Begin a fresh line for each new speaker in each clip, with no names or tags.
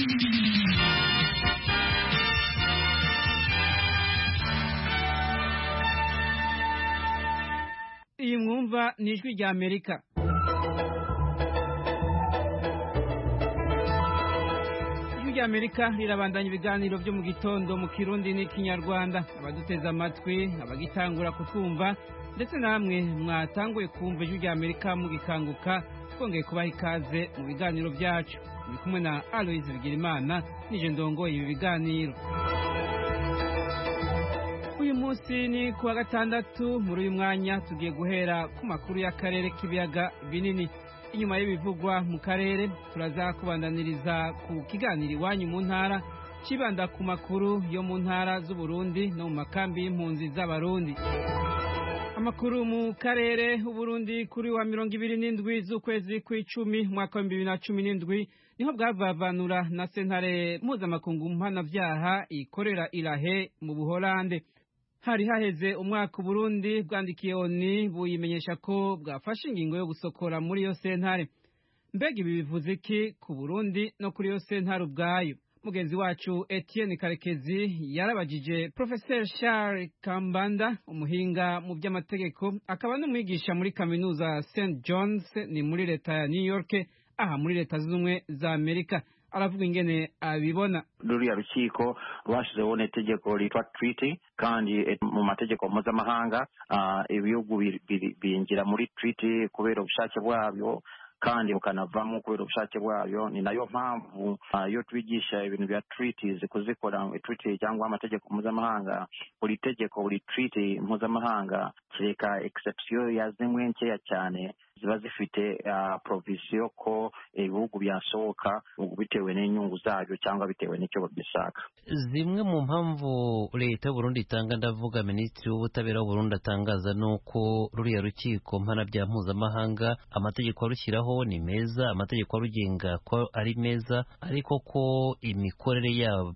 iyi mwumva ni ijwi rya amerika ijwi rya amerika rirabandanya ibiganiro byo mu gitondo mu kirundi n'ikinyarwanda abaduteze amatwi abagitangura kutwumva ndetse namwe mwatanguye kumva ijwi rya amerika mugikanguka twongeye kubaha ikaze mu biganiro byacu turi kumwe na aloyizi bigirimana nije ndongoye ibi biganiro uyu munsi ni ku wa gatandatu muri uyu mwanya tugiye guhera ku makuru y'akarere k'ibiyaga binini inyuma y'ibivugwa mu karere turaza kubandaniriza ku kiganiro iwanyu mu ntara kibanda ku makuru yo mu ntara z'uburundi no mu makambi y'impunzi z'abarundi amakuru mu karere uburundi kuri wa mirongo ibiri n'indwi z'ukwezi kw'icumi umwaka w'ibihumbi bibiri na cumi n'indwi niho bwavavanura na sentare mpuzamakungu mpanavyaha ikorera irahe mu buholande hari haheze umwaka uburundi bwandikiye oni buyimenyesha ko bwafashe ingingo yo gusokora muri iyo sentare mbega ibi bivuze iki ku burundi no kuri iyo sentare ubwayo mugenzi wacu etienne karekezi yarabajije professeur charles kambanda umuhinga mu by'amategeko akaba n'umwigisha muri kaminuza st johns ni muri leta ya new york aha muri leta zunze ubumwe za amerika aravuga ingene abibona
ruriya rukiko rwashyizeho n'itegeko ryitwa treaty kandi mu mategeko mpuzamahanga ibihugu binjira muri treaty kubera ubushake bwabyo kandi bukanavamo kubera ubushake bwayo ni nayo mpamvu iyo twigisha ibintu bya treaties kuzikora treaty cyangwa amategeko mpuzamahanga buri tegeko buri treaty mpuzamahanga kereka exception ya zimwe nkeya cyane ziba zifite provisiyo ko ibihugu byasohoka bitewe n'inyungu zabyo cyangwa bitewe n'icyo bishaka
zimwe mu mpamvu leta y'uburundi itanga ndavuga minisitiri w'ubutabera w'uburundi atangaza ni uko ruriya rukiko mpanabyaha mpuzamahanga amategeko arushyiraho ni meza amategeko arugenga ko ari meza ariko ko imikorere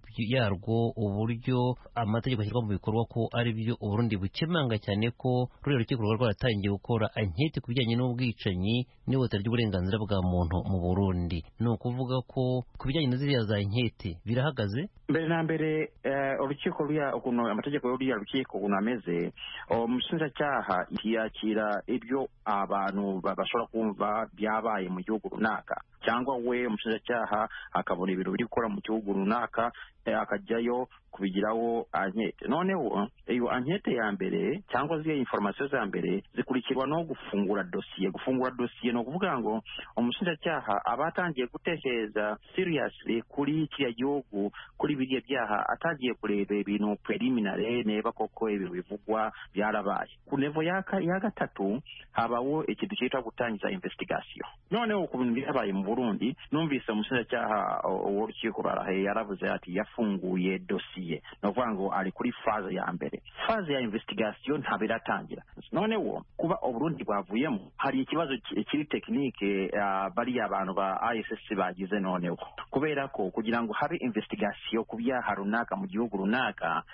yarwo uburyo amategeko ashyirwa mu bikorwa ko ari byo uburundi bukemanga cyane ko ruriya rukiko ruba rwaratangiye gukora anketi ku bijyanye n'ubwicanyi n'ihutira ry'uburenganzira bwa muntu mu burundi ni ukuvuga ko ku bijyanye na ziriya za nkete birahagaze
mbere na mbere urukiko ruriya ukuntu amategeko y'uriya rukiko ukuntu ameze umushinjacyaha yakira ibyo abantu bashobora kumva byabaye mu gihugu runaka cyangwa we umushinjacyaha akabona ibintu biri gukora mu gihugu runaka akajyayo kubigiraho ankete noneho iyo ankete ya mbere cyangwa ziriya inforomasiyo za mbere zikurikirwa no gufungura dosiye gufungura dosiye ni ukuvuga ngo umushinjacyaha aba atangiye gutekereza seriously kuri kiriya gihugu kuri biriya byaha atangiye kureba ibintu preliminary neba koko ibintu bivugwa byarabaye ku nevo ya gatatu habaho ikintu cyitwa gutangiza investigation noneho ku bintu byabaye mu burundi numvise umushinjacyaha w'urukiko rarahe yaravuze ati yafunguye dosiye ni ukuvuga ngo ari kuri faze ya mbere faze ya investigation ntabwo iratangira noneho kuba uburundi bwavuyemo hari ikibazo kiri tekinike bariya abantu ba ISS bagize noneho kubera ko kugira ngo habe investigation ku byaha runaka mu gihugu runaka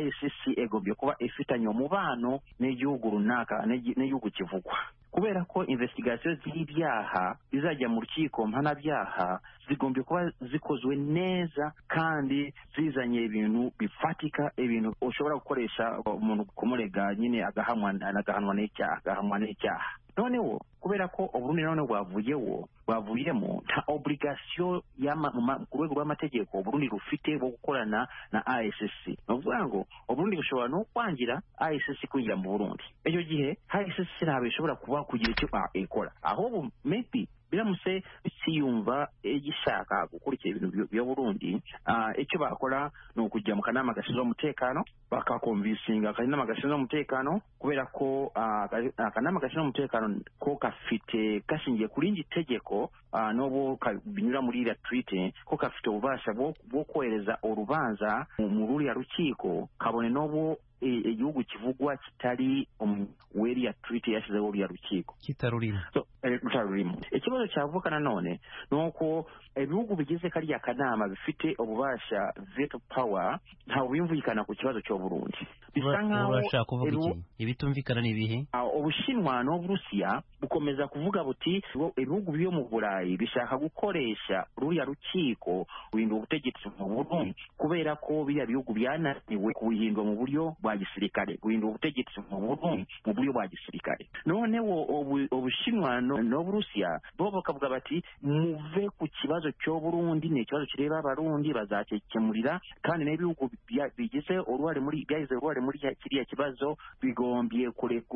ICC egombye kuba ifitanye umubano n'igihugu runaka n'igihugu kivugwa kubera ko investigation z'ibyaha bizajya mu rukiko mpanabyaha zigombye kuba zikozwe neza kandi zizanye ibintu bifatika ibintu ushobora gukoresha umuntu kumurega nyine agahanwa n'icyaha agahanwa n'icyaha noneho kubera ko uburundi noneho bwavuyeho bwavuyemo nta obligation ku rwego rw'amategeko uburundi rufite bwo gukorana na ICC ni ukuvuga ngo uburundi bushobora no kwangira ICC kwinjira mu burundi icyo gihe ICC ntabwo ishobora kuba kugira icyo ikora ahubwo maybe biramutse siyumva gishaka gukurikira ibintu bya burundi icyo bakora ni ukujya mu kanama gashinzwe umutekano bakakomvisinga akanama gashinzwe umutekano kubera ko akanama gashinzwe umutekano ko gafite gashingiye kuri iri tegeko n'ubu binyura muri iriya twite ko gafite ububasha bwo kohereza urubanza mu ruriya rukiko kabone n'ubu igihugu kivugwa kitari weriya turiti yashyizeho uriya rukiko
kitarurimo
rutarurimo ikibazo cyavuka nanone ni uko ibihugu bigize kariya kanama bifite ububasha veto power ntawe bimvikana ku kibazo cyo Burundi
bisa nkaho urashaka kuvuga iki ibitumvikana ni ibihe
ubushinwa n'uburusiya bukomeza kuvuga buti ibihugu byo mu burayi bishaka gukoresha ruriya rukiko guhindura ubutegetsi mu Burundi kubera ko biriya bihugu byananiwe kubuhindura mu buryo bwa gisirikare guhindura ubutegetsi mu Burundi mu buryo bwa gisirikare noneho ubushinwa n'uburusiya bo bakavuga bati muve ku kibazo cyo Burundi ni ikibazo kireba abarundi bazakemurira kandi n'ibihugu bigize uruhare muri byagize uruhare muri kiriya kibazo bigombye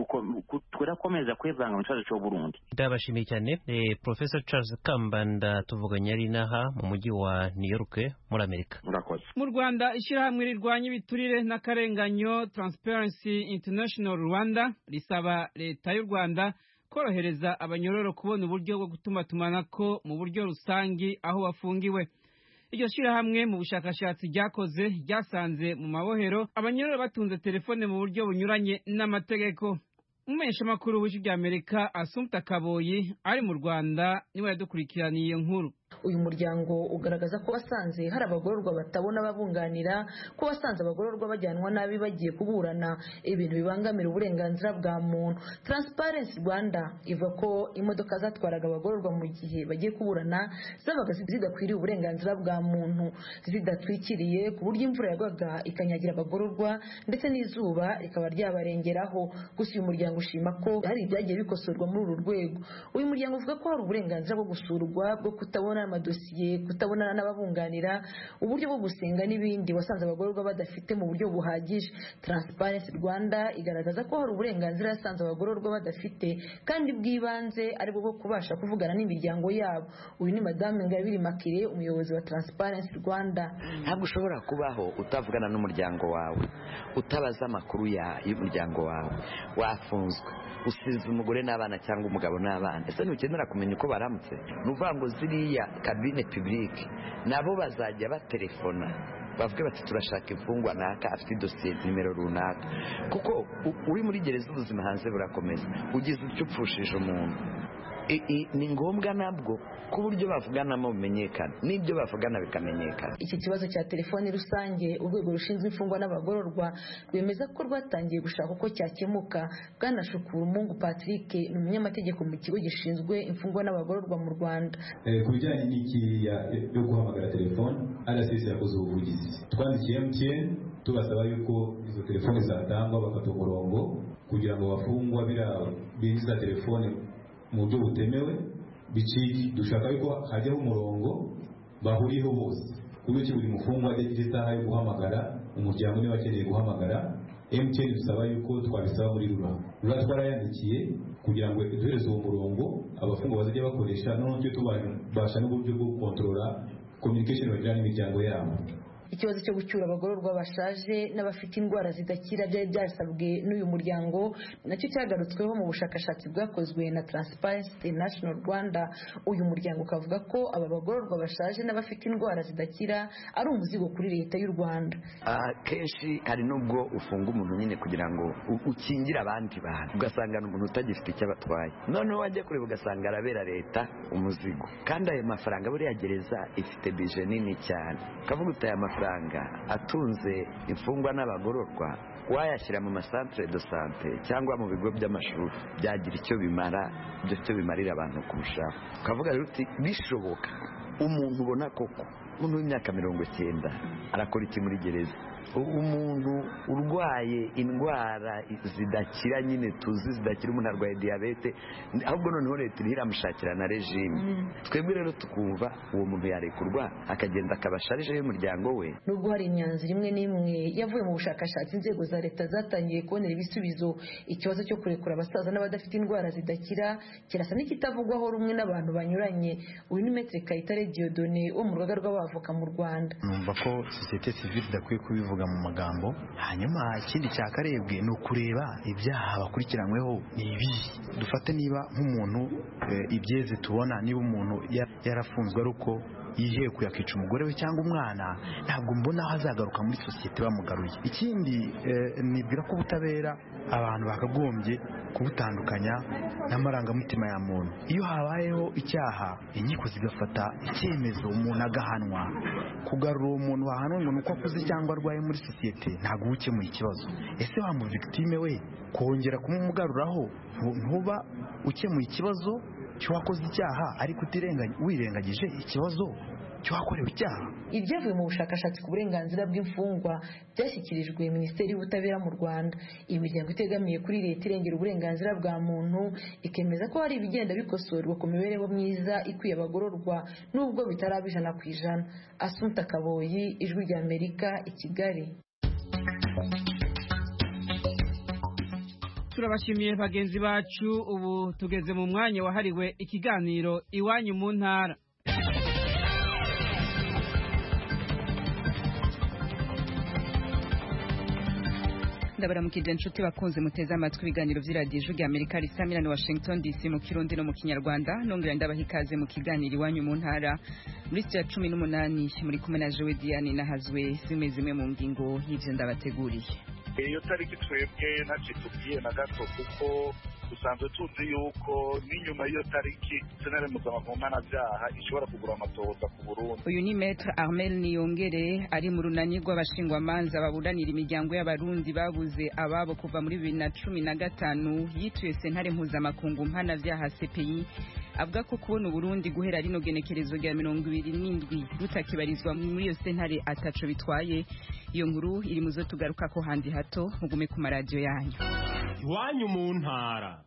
kurakomeza kwivanga mu kibazo cyo Burundi
ndabashimiye cyane eh, Professor Charles Kambanda tuvuganye ari naha mu mujyi wa New York muri Amerika
murakoze
mu Rwanda ishyirahamwe rirwanya ibiturire n'akarenganyo Transparency International Rwanda risaba leta y'u Rwanda korohereza abanyororo kubona uburyo bwo gutumatumanako mu buryo rusangi aho bafungiwe iryo shyirahamwe mu bushakashatsi ryakoze ryasanze mu mabohero abanyororo batunze telefone mu buryo bunyuranye n'amategeko umumenyeshamakuru w'ijwi ry'amerika asumta kaboyi ari mu rwanda niwe yadukurikiraniye iyo nkuru
uyu muryango ugaragaza ko wasanze hari abagororwa batabona ababunganira ko wasanze abagororwa bajyanwa nabi bagiye kuburana ibintu bibangamira uburenganzira bwa muntu Transparency Rwanda ivuga ko imodoka zatwaraga abagororwa mu gihe bagiye kuburana zabaga zidakwiriye uburenganzira bwa muntu zidatwikiriye ku buryo imvura yagwaga ikanyagira abagororwa ndetse n'izuba rikaba ryabarengeraho gusa uyu muryango ushima ko hari ibyagiye bikosorwa muri uru rwego uyu muryango uvuga ko hari uburenganzira bwo gusurwa bwo kutabona amadosiye kutabonana n'ababunganira uburyo bwo gusenga n'ibindi wasanze abagororwa badafite mu buryo buhagije Transparency Rwanda igaragaza ko hari uburenganzira yasanze abagororwa badafite kandi bw'ibanze aribwo bwo kubasha kuvugana n'imiryango yabo uyu ni madame Ngabire Makire umuyobozi wa Transparency Rwanda
ntabwo ushobora kubaho utavugana n'umuryango wawe utabaza amakuru y'umuryango wawe wafunzwe usize umugore n'abana cyangwa umugabo n'abana ese ntukenera kumenya uko baramutse ni ukuvuga ngo ziriya kabine pibulike nabo bazajya batelefona bavuge bati turashaka imfungwa naka afite idosiye nimero runaka kuko uri muri gereza ubuzima hanze burakomeza ugize icyo upfushije umuntu ni ngombwa nabwo ko uburyo bavuganamo bumenyekana n'ibyo bavugana bikamenyekana
iki kibazo cya telefoni rusange urwego rushinzwe imfungwa n'abagororwa rwemeza ko rwatangiye gushaka uko cyakemuka bwana shukura umungu patrick ni umunyamategeko mu kigo gishinzwe imfungwa n'abagororwa mu rwanda
ku bijyanye n'iki yo guhamagara telefoni rcs yakoze ubuvugizi twandikiye mtn tubasaba yuko izo telefoni zatangwa bafata umurongo kugira ngo bafungwa binjiza telefoni mu buryo butemewe bicike dushaka yuko hajyaho umurongo bahuriyeho bose ku buryo buri mufungwa ajya agira isaha yo guhamagara umuryango niba akeneye guhamagara mtn dusaba yuko twabisaba muri rura rura twarayandikiye kugira ngo duhereze uwo murongo abafungwa bazajya bakoresha noneho tubasha n'uburyo bwo gukontorora communication bagirana n'imiryango yabo
ikibazo cyo gucyura abagororwa bashaje n'abafite indwara zidakira byari byasabwe n'uyu muryango nacyo cyagarutsweho mu bushakashatsi bwakozwe na Transparency International Rwanda uyu muryango ukavuga ko aba bagororwa bashaje n'abafite indwara zidakira ari umuzigo kuri leta y'u Rwanda
kenshi hari n'ubwo ufunga umuntu nyine kugira ngo ukingire abandi bantu ugasanga ni umuntu utagifite icyo abatwaye noneho wajya kureba ugasanga arabera leta umuzigo kandi ayo mafaranga buriya gereza ifite bije nini cyane ukavuga uti aya mafaranga atunze imfungwa n'abagororwa wayashyira mu masantere do sante cyangwa mu bigo by'amashuri byagira icyo bimara ibyo cyo bimarira abantu kurushaho ukavuga rero uti bishoboka umuntu ubona koko umuntu w'imyaka mirongo icyenda arakora iki muri gereza umuntu urwaye indwara zidakira nyine tuzi zidakira umuntu arwaye diyabete ahubwo noneho leta iriho iramushakira na regime twebwe rero tukumva uwo muntu yarekurwa akagenda akabasharije y'umuryango we
nubwo hari imyanzuro imwe n'imwe yavuye mu bushakashatsi inzego za leta zatangiye kubonera ibisubizo ikibazo cyo kurekura abasaza n'abadafite indwara zidakira kirasa n'ikitavugwaho rumwe n'abantu banyuranye uyu ni metre kayitare diodone wo mu rugaga rw'abavoka mu rwanda
numva ko sosiyete sivile idakwiye kubivuga mu magambo hanyuma ikindi cyakarebwe ni ukureba ibyaha bakurikiranyweho ni ibi dufate niba nk'umuntu ibyeze tubona niba umuntu yarafunzwe ari uko yihekuye akica umugore we cyangwa umwana ntabwo mbona aho azagaruka muri sosiyete bamugaruye ikindi nibwira ko ubutabera abantu bakagombye kubutandukanya n'amarangamutima ya muntu iyo habayeho icyaha inkiko zigafata icyemezo umuntu agahanwa kugarura uwo muntu wahanwe ngo ni uko akuze cyangwa arwaye muri sosiyete ntabwo uba ukemuye ikibazo ese wa mu victime we kongera kumugaruraho ntuba ukemuye ikibazo cy'uwakoze icyaha ariko wirengagije ikibazo cy'uwakorewe icyaha
ibyavuye mu bushakashatsi ku burenganzira bw'imfungwa byashyikirijwe minisiteri y'ubutabera mu rwanda iyi miryango itegamiye kuri leta irengera uburenganzira bwa muntu ikemeza ko hari ibigenda bikosorwa ku mibereho myiza ikwiye abagororwa nubwo bitaraba ijana ku ijana asunta kaboyi ijwi rya amerika i kigali
turabashimiye bagenzi bacu ubu tugeze mu mwanya wahariwe ikiganiro iwanyu mu ntara ndabaramukije inshuti bakunze muteze amatwi ibiganiro by'iradiyo ijwi rya amerika risamira ni washington dc mu kirundi no mu kinyarwanda nongera ndabaha ikaze mu kiganiro iwanyu mu ntara muri sitiya cumi n'umunani muri kumwe na jowe diane nahazwe zimwe zimwe mu ngingo y'ibyo ndabateguriye
iyo tariki twebwe ntacyo tubwiye na gato kuko dusanzwe tuzi yuko n'inyuma y'iyo tariki senere mpuzamahanga mpanabyaha ishobora kugura amatohoza ku burundi
uyu ni metre armel niyongere ari mu runani rw'abashingwamanza baburanira imiryango y'abarundi babuze ababo kuva muri bibiri na cumi na gatanu yituye sentare mpuzamakungu mpanabyaha cpi avuga ko kubona uburundi guhera rino genekerezo rya mirongo ibiri n'indwi rutakibarizwa muri iyo sentare ataco bitwaye iyo nkuru iri mu zo tugaruka ko handi hato mugume ku maradiyo yanyu
iwanyu mu ntara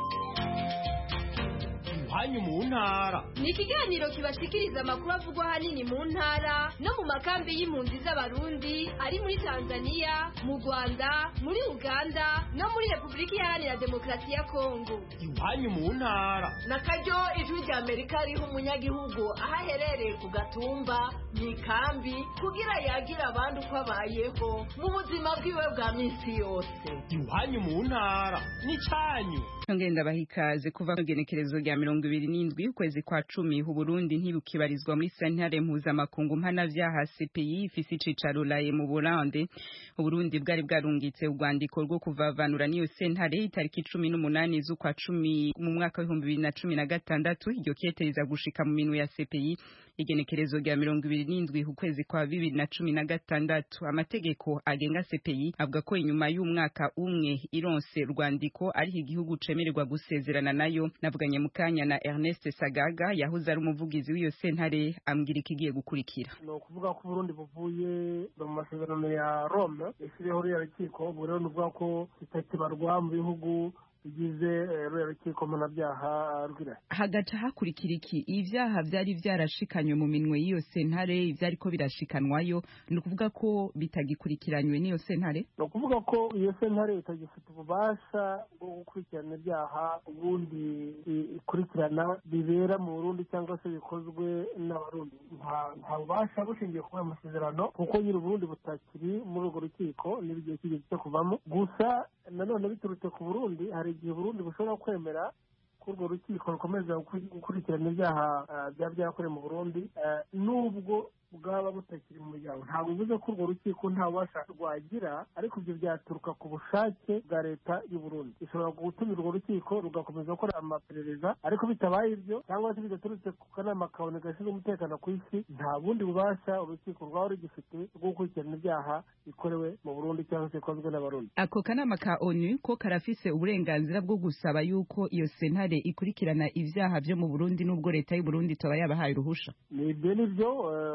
iwanyu mu ntara
ni ikiganiro kibashikiriza amakuru avugwa ahanini mu ntara no mu makambi y'impunzi z'abarundi ari muri tanzania mu rwanda muri uganda no muri repubulika iharanira demokarasi ya kongo
iwanyu mu ntara
na karyo ijwi rya amerika riha umunyagihugu aho aherereye ku gatumba mu ikambi kugira yagire abandi uko abayeho mu buzima bwiwe bwa minsi yose
iwanyu mu ntara ni cyanyu
ngenda baha ikaze kuva ku genekerezo rya mirongo ibiri n'indwi ukwezi kwa cumi uburundi ntibukibarizwa muri sentare mpuzamakungu mpanavyaha cpi ifise icicaro laye mu burande uburundi bwari bwarungitse urwandiko rwo kuvavanura n'iyo sentare itariki cumi n'umunani z'ukwa cumi mu mwaka w'ibihumbi bibiri na cumi na gatandatu iryo keteza gushika mu minwe ya cpi igenekerezo rya mirongo ibiri n'indwi ukwezi kwa bibiri na cumi na gatandatu amategeko agenga cpi avuga ko inyuma y'umwaka umwe ironse rwandiko ariho igihugu cemererwa gusezerana nayo navuganye mu kanya na Ernest Sagaga yahoze ari umuvugizi w'iyo sentare ambwira ikigiye gukurikira
ni ukuvuga ko Burundi buvuye mu masezerano ya Rome yashyiriyeho ruriya rukiko ubu rero ni ukuvuga ko kitakibarwa mu bihugu bigize ruriya rukiko mpanabyaha rw'irahi
hagaca hakurikira iki ibyaha byari byarashikanywe mu minwe y'iyo sentare ibyari ko birashikanwayo ni ukuvuga ko bitagikurikiranywe n'iyo sentare
ni ukuvuga ko iyo sentare itagifite ububasha bwo gukurikirana ibyaha ubundi ikurikirana bibera mu burundi cyangwa se bikozwe n'abarundi nta bubasha bushingiye kuri ayo masezerano kuko nyiri uburundi butakiri muri urwo rukiko n'igihe kigeze cyo kuvamo gusa nanone biturutse ku burundi hari igihe burundi bushobora kwemera ko urwo rukiko rukomeza gukurikirana ibyaha byaba byarakorewe mu burundi nubwo bwaba butakiri mu muryango ntabwo bivuze ko urwo rukiko nta bubasha rwagira ariko ibyo byaturuka ku bushake bwa leta y'u Burundi ishobora gutumira urwo rukiko rugakomeza gukora amaperereza ariko bitabaye ibyo cyangwa se bidaturutse ku kanama kabone gashinzwe umutekano ku isi nta bundi bubasha urukiko rwaba rugifite bwo gukurikirana ibyaha bikorewe mu Burundi cyangwa se bikozwe n'abarundi
ako kanama ka onu ko karafise uburenganzira bwo gusaba yuko iyo sentare ikurikirana ibyaha byo mu Burundi n'ubwo leta y'u Burundi toba yabahaye uruhusha
ni ibyo nibyo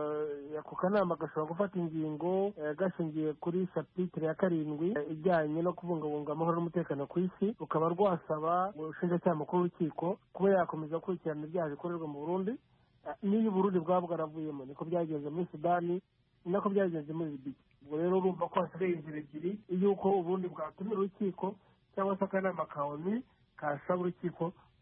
ako kanama gashobora gufata ingingo gashingiye kuri shapitire ya karindwi ijyanye no kubungabunga amahoro n'umutekano ku isi rukaba rwasaba ubushinjacyaha mukuru w'urukiko kuba yakomeza gukurikirana ibyaha bikorerwa mu burundi n'iyo uburundi bwaba bwaravuyemo niko byagenze muri sudani ni nako byagenze muri libiya ubwo rero urumva ko hasigaye inzira ebyiri y'uko uburundi bwatumira urukiko cyangwa se akanama ka oni kasaba urukiko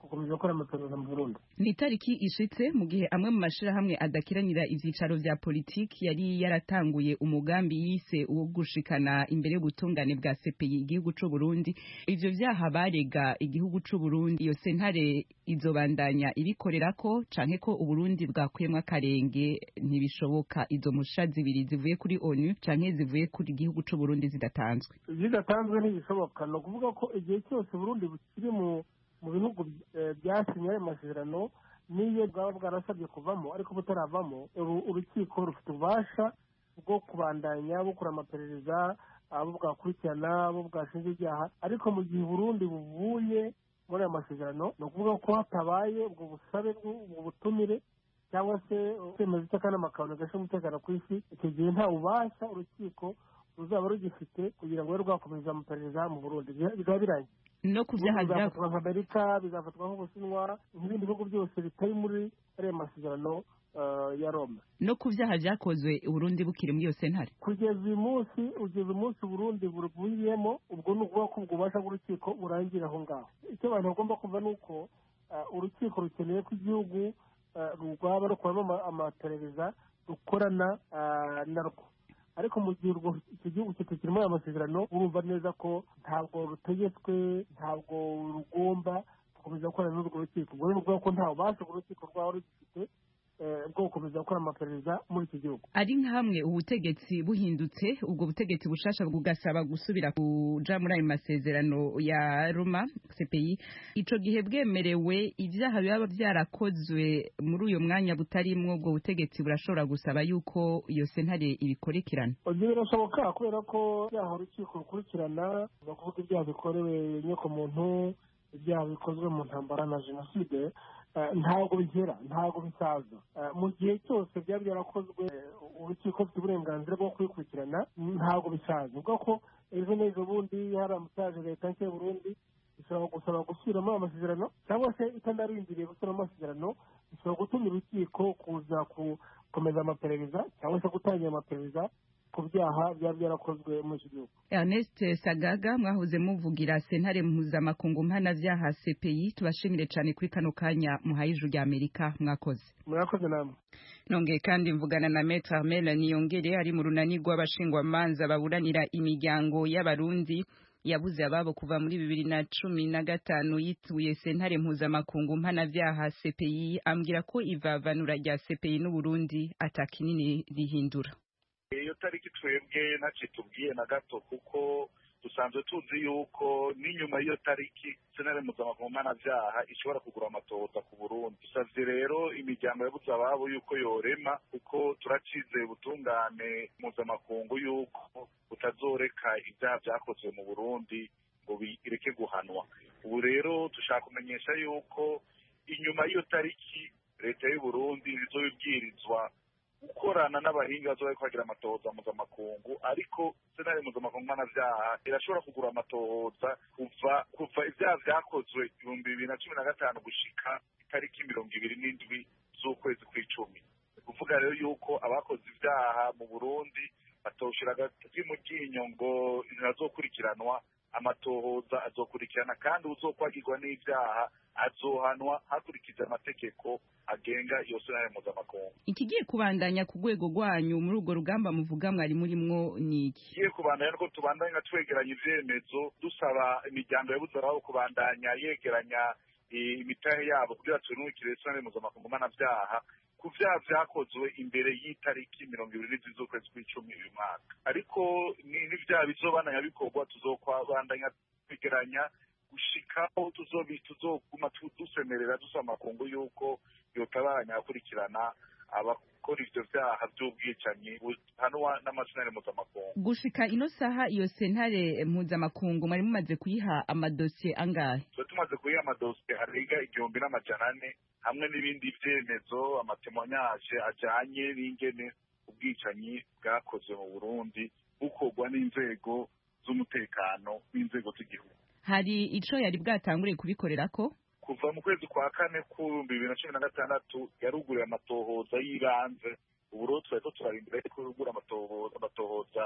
gukomeza gukora amaperereza mu burundi
ni itariki ishitse mu gihe amwe mu mashirahamwe adakiranira ivyicaro vya politiki yari yaratanguye umugambi yise uwo gushikana imbere y'ubutungane bwa CPI igihugu c'u Burundi ivyo vyaha barega igihugu c'u Burundi iyo sentare izobandanya ibikorerako canke ko uburundi bwakuyemwo akarenge ntibishoboka izo musha zibiri zivuye kuri ONU canke zivuye kuri igihugu c'u Burundi zidatanzwe
zidatanzwe ntibishoboka ni ukuvuga ko igihe cyose uburundi bukiri mu mu bihugu byasinye ayo masezerano n'iyo bwaba bwarasabye kuvamo ariko butaravamo urukiko rufite ububasha bwo kubandanya bukora amaperereza abo bwakurikirana abo bwashinja ibyaha ariko mu gihe uburundi buvuye muri ayo masezerano ni ukuvuga ko hatabaye ubwo busabe ubwo butumire cyangwa se icyemezo cy'akanama kabone gashinzwe umutekano ku isi icyo gihe nta bubasha urukiko ruzaba rugifite kugira ngo rube rwakomeza amaperereza mu burundi bikaba birangiye
no ku byaha
bizafatwa nka amerika bizafatwa nk'ubushinwa nk'ibindi bihugu byose bitari muri ariya masezerano ya roma
no ku byaha byakozwe uburundi bukiri muri iyo sentare
kugeza uyu munsi ugeza umunsi uburundi burwiyemo ubwo ni ukuvuga ko ubwo bubasha bw'urukiko burangira aho ngaho icyo abantu bagomba kumva ni uko urukiko rukeneye ko igihugu rwaba rukoramo amaperereza rukorana narwo ariko mu gihe icyo gihugu kitakirimo aya masezerano urumva neza ko ntabwo rutegetswe ntabwo rugomba gukomeza gukorana n'urwo rukiko ubwo ni ukuvuga ko nta bubasha urwo rukiko rwaba rugifite bwo gukomeza gukora amaperereza muri iki gihugu
ari nk'amwe ubutegetsi buhindutse ubwo butegetsi bushasha bugasaba gusubira kuja muri ayo masezerano ya roma cpi ico gihe bwemerewe ibyaha biba byarakozwe muri uyo mwanya butarimwo ubwo butegetsi burashobora gusaba yuko iyo sentare ibikurikirana
ibyo birashoboka kubera ko ibyaha urukiko rukurikirana bakuvuga ibyaha bikorewe inyokomuntu ibyaha bikozwe mu ntambara na jenoside ntabwo bigera ntabwo bisaza mu gihe cyose byaba byarakozwe urukiko rufite uburenganzira bwo kubikurikirana ntabwo bisaza ubwo ko ejo n'ejo bundi hari amusaje leta nshya y'uburundi ishobora gusaba gusubiramo amasezerano cyangwa se itanarindiriye gusubiramo amasezerano ishobora gutuma urukiko kuza gukomeza amaperereza cyangwa se gutangira amaperereza ku byaha byaba byarakozwe muri iki gihugu
Ernest Sagaga mwahoze muvugira sentare mpuzamakungu mpanavyaha CPI tubashimire cyane kuri kano kanya muhaye ijuru rya Amerika mwakoze
murakoze namwe
nongeye kandi mvugana na Maître Armel Niyongere ari mu runani rw'abashingwamanza baburanira imiryango y'abarundi yabuze ababo kuva muri bibiri na cumi na gatanu yituye sentare mpuzamakungu mpanavyaha CPI ambwira ko ivavanura rya CPI n'Uburundi atakinini rihindura
iyo tariki twebwe ntacyo tubwiye na gato kuko dusanzwe tuzi yuko n'inyuma y'iyo tariki senare mpuzamakungu mpanabyaha ishobora kugura amatohoza ku burundi dusabye rero imiryango yabuze ababo yuko yorema kuko turacize ubutungane mpuzamakungu yuko butazoreka ibyaha byakozwe mu burundi ngo bireke guhanwa ubu rero dushaka kumenyesha yuko inyuma y'iyo tariki leta y'uburundi izobibwirizwa gukorana n'abahinga bazoba bariko bagira amatohoza mpuzamakungu ariko senari mpuzamakungu mpanavyaha irashobora kugura amatohoza kuva kuva ivyaha vyakozwe ibihumbi bibiri na cumi na gatanu gushika itariki mirongo ibiri n'indwi z'ukwezi kw'icumi ni kuvuga rero yuko abakoze ivyaha mu burundi batoshira agati mu ryinyo ngo ntazokurikiranwa amatohoza azokurikirana kandi uzokwagirwa n'ivyaha azohanwa hakurikije amategeko agenga iyo sentare mpuzamakungu
ikigiye kubandanya ku rwego rwanyu muri urwo rugamba muvuga mwari murimwo ni iki
igiye kubandanya nuko tubandanya twegeranya ivyemezo dusaba imiryango yabuze ababo kubandanya yegeranya imitahe yabo kugira tunukire sentare mpuzamakungu mpanavyaha ku vyaha vyakozwe imbere y'itariki mirongo ibiri n'indwi z'ukwezi kw'icumi uyu mwaka ariko n'ivyaha bizobandanya bikorwa tuzokwabandanya twegeranya gushikaho tuzoguma dusemerera dusaba amakungu yuko yotabanya akurikirana abakora ivyo vyaha vy'ubwicanyi buhanwa n'amasenare mpuzamakungu
gushika ino saha iyo sentare mpuzamakungu mwari mumaze kuyiha amadosiye angahe
tuba tumaze kuyiha amadosiye arenga igihumbi n'amajana ane hamwe n'ibindi vyemezo amatemonyage ajanye n'ingene ubwicanyi bwakozwe mu burundi bukorwa n'inzego z'umutekano n'inzego z'igihugu
hari ico yari bwatanguriye kubikorerako
kuva mu kwezi kwa kane k'ibihumbi bibiri na cumi na gatandatu yaruguriye amatohoza y'ibanze ubu rero turariko turarindira ko yugura amatohoza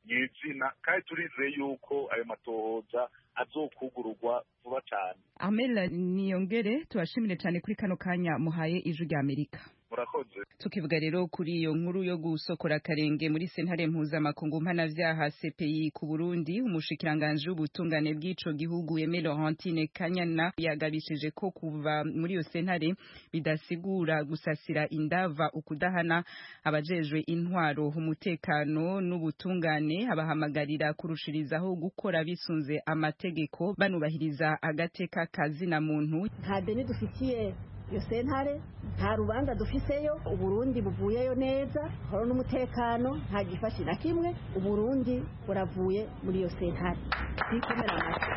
nyezina kandi turizeye yuko ayo matohoza azokugururwa vuba cyane
amela niyongere tubashimire cyane kuri kano kanya muhaye ijwi rya amerika
murakoze
tukivuga rero kuri iyo nkuru yo gusokora akarenge muri sentare mpuzamakungu mpanavyaha CPI ku Burundi umushikiranganje w'ubutungane bw'ico gihugu Aimé Laurentine Kanyana yagabishije ko kuva muri iyo sentare bidasigura gusasira indava ukudahana abajejwe intwaro umutekano n'ubutungane abahamagarira kurushirizaho gukora bisunze amategeko banubahiriza agateka kazina muntu
nta deni dufitiye iyo sentare nta rubanza dufiseyo uburundi buvuyeyo neza horo n'umutekano nta gifashi na kimwe uburundi buravuye muri iyo sentare twikomera amashyi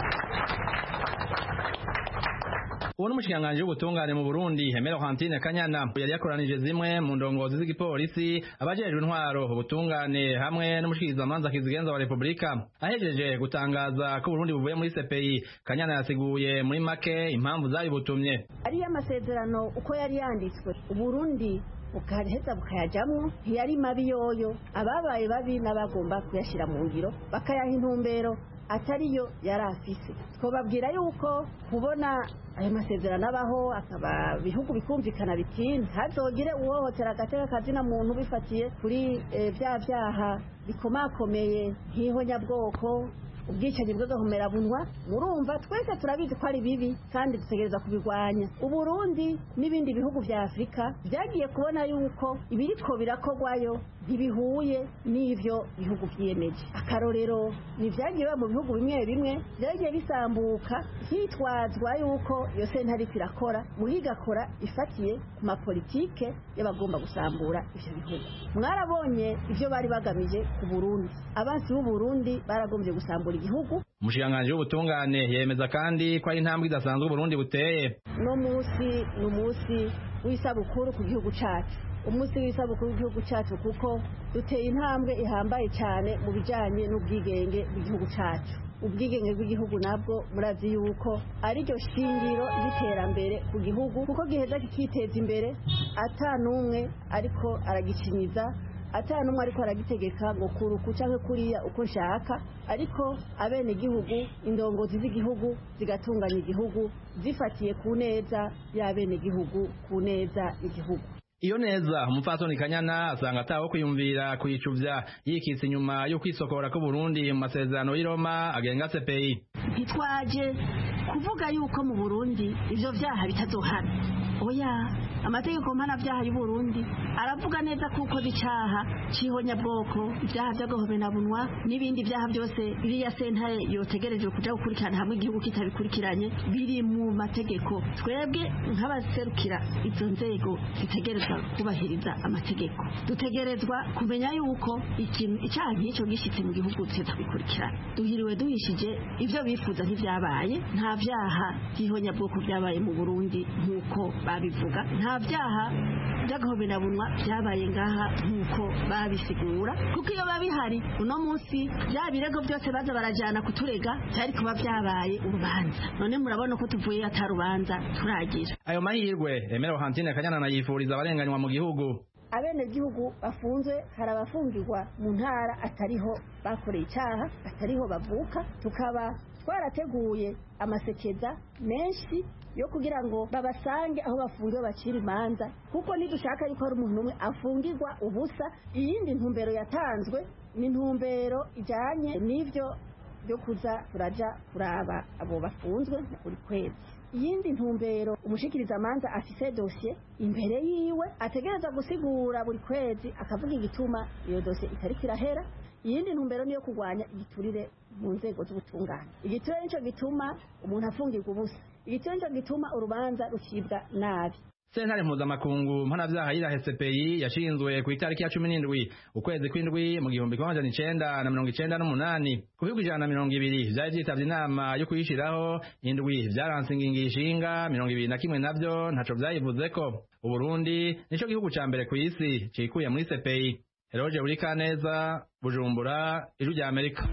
uwo n'umushikiranganji w'ubutungane mu Burundi Hemero Hantine Kanyana yari yakoranije zimwe mu ndongozi z'igipolisi abajejwe intwaro ubutungane hamwe n'umushikirizamanza kizigenza wa Republika ahejeje gutangaza ko Burundi buvuye muri CPI Kanyana yasiguye muri make impamvu zabibutumye
ariyo amasezerano uko yari yanditswe uburundi bukaheza bukayajamwo ntiyari mabi yoyo ababaye babi n'abagomba kuyashyira mu ngiro bakayaha intumbero atariyo yari afise twababwira yuko kubona ayo masezerano abaho akaba bihugu bikumvikana biti ntazogire uwohotera agateka kazina muntu bifatiye kuri bya byaha bikomakomeye nk'ihonyabwoko ubwicanyi bw'agahomerabunwa murumva twese turabizi ko ari bibi kandi dutegereza kubirwanya uburundi n'ibindi bihugu vya afurika vyagiye kubona yuko ibiriko birakorwayo ntibihuye n'ivyo bihugu vyiyemeje akarorero ni vyagiye biba mu bihugu bimwe bimwe vyagiye bisambuka hitwazwa yuko iyo sentare ariko irakora muga igakora ifatiye ku mapolitike y'abagomba gusambura ivyo bihugu mwarabonye ivyo bari bagamije ku burundi abansi b'uburundi baragombye gusambura igihugu
umushikiranganji w'ubutungane yemeza kandi ko ari intambwe idasanzwe uburundi buteye
no munsi ni umunsi w'isabukuru ku gihugu cacu umunsi w'isabukuru w'igihugu cyacu kuko duteye intambwe ihambaye cyane mu bijyanye n'ubwigenge bw'igihugu cyacu ubwigenge bw'igihugu nabwo murazi yuko ariryo shingiro ry'iterambere ku gihugu kuko giheza kikiteza imbere ata n'umwe ariko aragicinyiza ata n'umwe ariko aragitegeka ngo kuruku cyangwa kuriya uko nshaka ariko abene gihugu indongozi z'igihugu zigatunganya igihugu zifatiye ku neza y'abene gihugu ku neza y'igihugu
iyo neza umupfasoni kanyana asanga ataho kwiyumvira kwicuvya yikitse inyuma yo kwisokora ko Burundi mu masezerano y'i Roma agenga CPI
ntitwaje kuvuga yuko mu Burundi ivyo vyaha bitazohana oya amategeko mpanavyaha y'u Burundi aravuga neza kuko icaha c'ihonyabwoko ivyaha vy'agahomenabunwa n'ibindi vyaha byose iriya sentare yotegerejwe kuja gukurikirana hamwe igihugu kitabikurikiranye biri mu mategeko twebwe nk'abaserukira izo nzego zitegerezwa kubahiriza amategeko dutegerezwa kumenya yuko ikintu icyaha nk'icyo gishitse mu gihugu tuza bikurikirana duhiriwe duhishije ivyo bifuza ntivyabaye nta vyaha by'ihonyabwoko vyabaye mu Burundi nk'uko babivuga nta vyaha by'agahomenabunwa vyabaye ngaha nk'uko babisigura kuko iyo babihari uno munsi bya birego byose baza barajana kuturega byari kuba vyabaye urubanza none murabona ko tuvuye atarubanza turagira
ayo mahirwe Emero Hantine Kanyana nayifuriza abarenganywa mu gihugu
abene gihugu bafunzwe hari abafungirwa mu ntara atariho bakoreye icyaha atariho bavuka tukaba twarateguye amasekeza menshi yo kugira ngo babasange aho bafungiwe bacira imanza kuko nidushaka yuko hari umuntu umwe afungirwa ubusa iyindi ntumbero yatanzwe ni intumbero ijyanye n'ibyo byo kuza turaja kuraba abo bafunzwe buri kwezi iyindi ntumbero umushikiriza amanza afise dosiye imbere yiwe ategereza gusigura buri kwezi akavuga igituma iyo dosiye itariko irahera iyindi ntumbero niyo kurwanya igiturire mu nzego z'ubutungane igiturire nico gituma umuntu afungirwa ubusa igiturire nico gituma urubanza rucibwa nabi
sentare mpuzamakungu mpanavyaha yirahe CPI yashinzwe ku itariki ya cumi n'indwi ukwezi kw'indwi mu gihumbi kimwe amajana icenda na mirongo icenda n'umunani ku bihugu ijana na mirongo ibiri vyari vyitavye inama yo kuyishiraho indwi vyaranse ingingo ishinga mirongo ibiri na kimwe navyo ntaco vyayivuzeko uburundi nico gihugu ca mbere kw'isi cikuye muri CPI Eroje Urikaneza Bujumbura Ijwi rya Amerika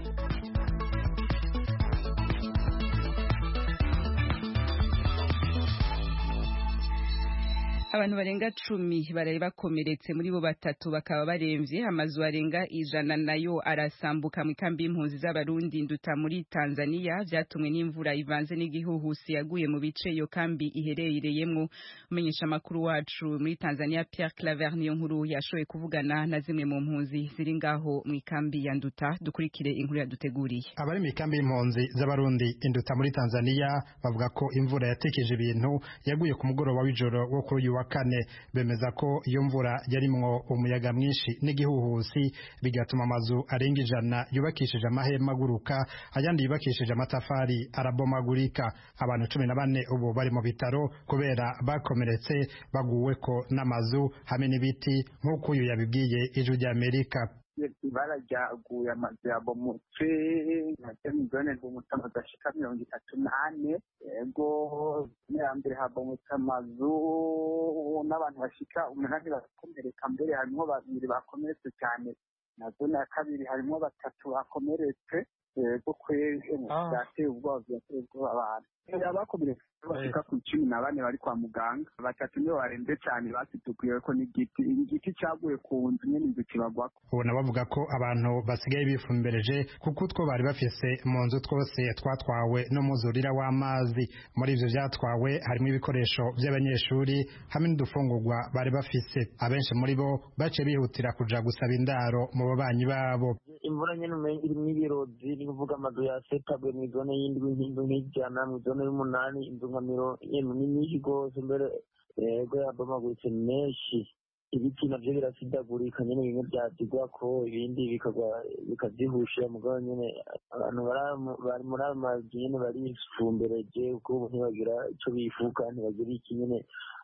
abantu barenga cumi baraye bakomeretse muri bo batatu bakaba baremvye amazu arenga ijana nayo arasambuka mu ikambi y'impunzi z'abarundi nduta muri tanzania vyatumwe n'imvura ivanze n'igihuhusi yaguye mu bice iyo kambi iherereyemwo umenyesha amakuru wacu muri tanzania pierre claver niyo nkuru yashoboye kuvugana na zimwe mu mpunzi ziri ngaho mu ikambi ya nduta dukurikire inkuru yaduteguriye
abari mu ikambi y'impunzi z'abarundi induta muri tanzania bavuga ko imvura yatekeje ibintu yaguye ku mugoroba w'ijoro wo kuri uyu wa kane bemeza ko iyo mvura yarimwo umuyaga mwinshi n'igihuhusi bigatuma amazu arenga ijana yubakishije amahema aguruka ayandi yubakishije amatafari arabomagurika abantu cumi na bane ubu bari mu bitaro kubera bakomeretse baguweko n'amazu hamwe n'ibiti nk'uko uyu yabibwiye ijwi ry'amerika
ibara ryaguye amazu yabomotse nacyo ni zone rw'umuta amazu ashika mirongo itatu n'ane yego ya mbere habomotse amazu n'abantu bashika umunani barakomereka mbere harimwo babiri bakomeretse cyane na zone ya kabiri harimwo batatu bakomeretse yego kwezi byateye ubwoba byateye ubwoba abantu abakomeretse bashika ku cumi na bane bari kwa muganga batatu nibo barembye cyane basitukuye ko n'igiti igiti cyaguye ku nzu nyine inzu kibagwako
ubona bavuga ko abantu basigaye bifumbereje kuko utwo bari bafise mu nzu twose twatwawe n'umuzurira w'amazi muri ivyo vyatwawe harimo ibikoresho vy'abanyeshuri hamwe n'udufungurwa bari bafise abenshi muri bo baciye bihutira kuja gusaba indaro mu babanyi babo
imvura nyene umenga irimwo ibirozi ni kuvuga amazu yasetabwe mw'izone y'indwi nk'indwi nk'ijana mw'izone y'umunani inzu nka miro yemwe ni nyinshi rwose mbere yego yabomaguritse menshi ibiti navyo birasidagurika nyene bimwe vyazigwako ibindi bikagwa bikavyihusha mugabo nyene abantu bari muri ayo mazu nyene barifumbereje kuko ubu ntibagira ico bifuka ntibagira iki nyene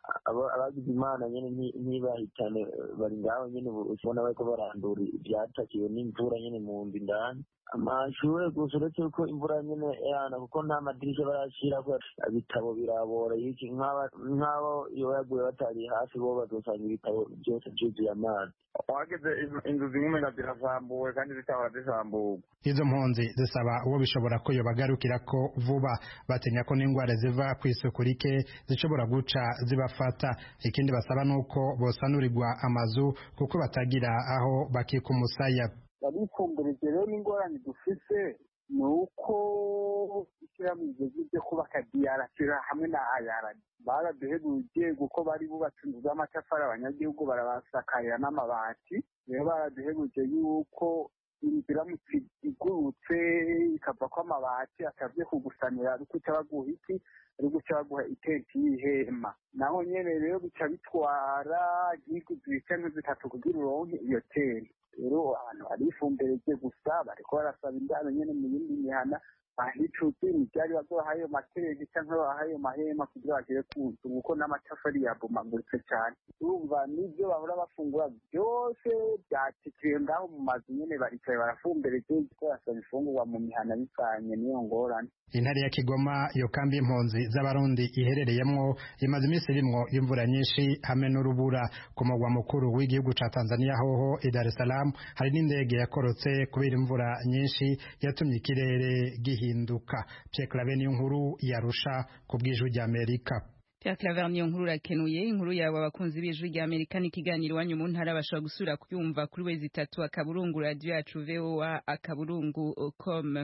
abagize imana nyene ntibahitane bari ngaho nyene ubona bariko barandura ivyatakiwe n'imvura nyene mu nzu indani amashure gusa uretse ko imvura nyene yana kuko nta madirisha barashirako ibitabo birabora iki nk'abo iyo yaguye batari hafi bo bazosanga ibitabo byose vyuzuye amazi
wageze inzu zimwe umenga zirasambuwe kandi zitahora zisamburwa
izo mpunzi zisaba uwo bishobora ko yobagarukira ko vuba batinya ko n'ingwara ziva ku isuku rike zishobora guca zibafata ikindi basaba nuko bosanurirwa amazu kuko batagira aho bakika umusaya
barifumburirije rero n'ingorane dufise ni uko ishyirahamwe rigeze ryo kubaka diyarasira hamwe na ayarani baraduhebuje kuko bari bubatse inzu z'amatafari abanyagihugu barabasakarira n'amabati rero baraduhebuje yuko inzu iramutse igurutse ikavako amabati atavye kugusanira ari guca baguha iki ari guca baguha itenti y'ihema naho nyene rero bica bitwara nk'iguzi canke zitatu kugira uronke iyo tenti rero abantu barifumbereje gusa bariko barasaba indaro nyene mu yindi mihana bahicuze imivyari bazoha ayo materenti canke baha ayo mahema kugira bagere ku nzu kuko n'amatafari yabomaguritse cane urumva n'ivyo bahora bafungura vyose vyatikiye ngaho mu mazu nyene baricaye barafumbereje kuko barasaba ifungurwa mu mihana bivanye n'iyo ngorane
intare ya kigoma iyo kambi y'impunzi z'abarundi iherereyemwo imaze iminsi irimwo imvura nyinshi hamwe n'urubura ku mugwa mukuru w'igihugu ca tanzania hoho i dar es salaam hari n'indege yakorotse kubera imvura nyinshi yatumye ikirere gihinduka pierre clave niyo nkuru yarusha ku bw'ijwi ry'amerika
Pierre Claver niyo nkuru rakenuye inkuru yawe abakunzi b'ijwi rya Amerika n'ikiganiro iwanyu mu ntara bashobora gusubira kuyumva kuri wezi itatu akaburungu radio yacu VOA akaburungu com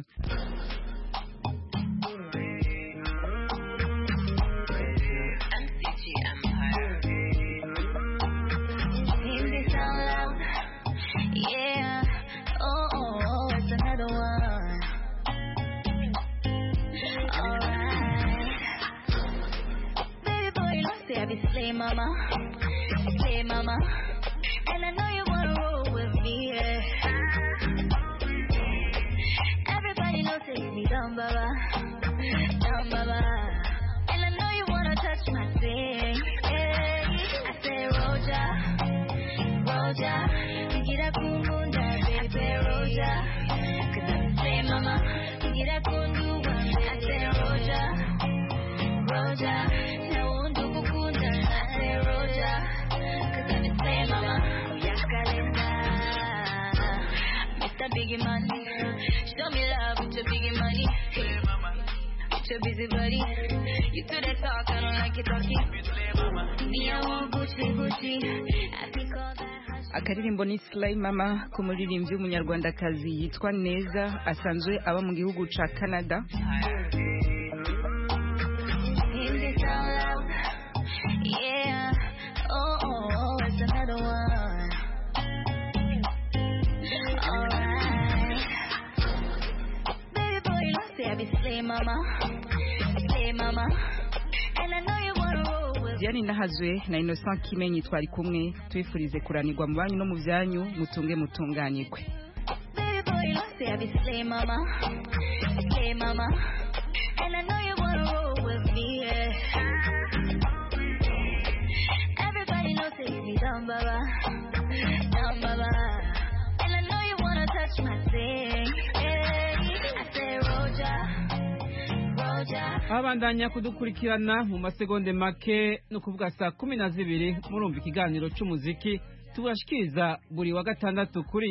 Yeah, oh, oh, oh, it's another one. Alright. Baby boy, you know, say I be slay mama, slay mama. And I know you wanna roll with me, yeah. Everybody knows say me down, baba, down, baba. And I know you wanna touch my thing, yeah. I say, Roja, Roja. Get up, boom, boom, baby, Roja. Cause I say, mama, get up, boom, boom, I say, Roja, Roja. Now, won't do kukunda, I say, Roja. Cause I say, mama, yakalenda. Mr. Biggie Money, show me love with your biggie money. With your busy body. You do that talk, I don't like it talking. Me, I want Gucci, Gucci. I think all that.
akaririmbo ni Slay Mama k'umuririmbyi w'umunyarwandakazi yitwa Neza asanzwe aba mu gihugu ca Canada
In this out loud. Yeah. Oh, oh, oh, it's another one. Alright. Baby boy, you know, say I be slay mama. Slay mama. And I know you wanna roll with
Diane Nahazwe na Innocent Kimenyi twari kumwe tubifurize kuranirwa mu banyu no mu byanyu mutunge mutunganirwe
Baby boy, you know, say I be slay mama. Slay mama. And I know you wanna roll with me, yeah. Everybody knows say me down, baba. Down, baba. And I know you wanna touch my thing, yeah. I say, Roja, Roja.
abandanya kudukurikirana mu masegonde make no kuvuga saa kumi na zibiri murumva ikiganiro cy'umuziki tubashikiriza buri wa gatandatu kuri